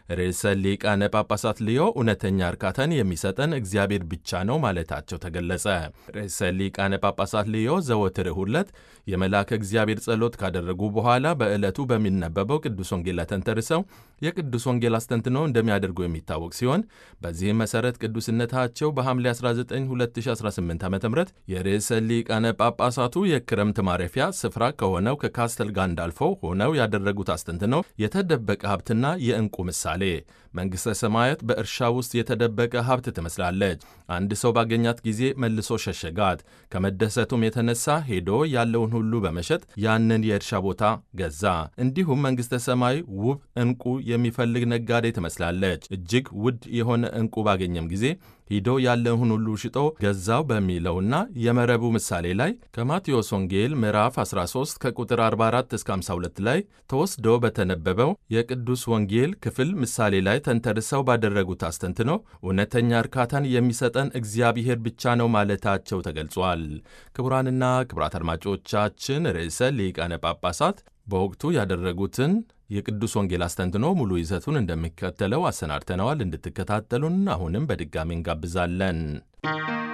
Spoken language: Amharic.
ርዕሰ ሊቃነ ጳጳሳት ሊዮ እውነተኛ እርካታን የሚሰጠን እግዚአብሔር ብቻ ነው ማለታቸው ተገለጸ። ርዕሰ ሊቃነ ጳጳሳት ሊዮ ዘወትር እሁድ ዕለት የመልአከ እግዚአብሔር ጸሎት ካደረጉ በኋላ በዕለቱ በሚነበበው ቅዱስ ወንጌል ተንተርሰው የቅዱስ ወንጌል አስተንትኖ እንደሚያደርጉ የሚታወቅ ሲሆን በዚህም መሠረት ቅዱስነታቸው በሐምሌ 19 2018 ዓ ም የርዕሰ ሊቃነ ጳጳሳቱ የክረምት ማረፊያ ስፍራ ከሆነው ከካስተል ጋንዳልፎ ሆነው ያደረጉት አስተንትኖ የተደበቀ ሀብትና የዕንቁ ምሳሌ መንግሥተ ሰማያት በእርሻ ውስጥ የተደበቀ ሀብት ትመስላለች። አንድ ሰው ባገኛት ጊዜ መልሶ ሸሸጋት። ከመደሰቱም የተነሳ ሄዶ ያለውን ሁሉ በመሸጥ ያንን የእርሻ ቦታ ገዛ። እንዲሁም መንግሥተ ሰማይ ውብ ዕንቁ የሚፈልግ ነጋዴ ትመስላለች። እጅግ ውድ የሆነ ዕንቁ ባገኘም ጊዜ ሂዶ ያለውን ሁሉ ሽጦ ገዛው በሚለውና የመረቡ ምሳሌ ላይ ከማቴዎስ ወንጌል ምዕራፍ 13 ከቁጥር 44 እስከ 52 ላይ ተወስዶ በተነበበው የቅዱስ ወንጌል ክፍል ምሳሌ ላይ ተንተርሰው ባደረጉት አስተንትኖ እውነተኛ እርካታን የሚሰጠን እግዚአብሔር ብቻ ነው ማለታቸው ተገልጿል። ክቡራንና ክቡራት አድማጮቻችን ርዕሰ ሊቃነ ጳጳሳት በወቅቱ ያደረጉትን የቅዱስ ወንጌል አስተንትኖ ሙሉ ይዘቱን እንደሚከተለው አሰናድተነዋል። እንድትከታተሉን አሁንም በድጋሚ እንጋብዛለን።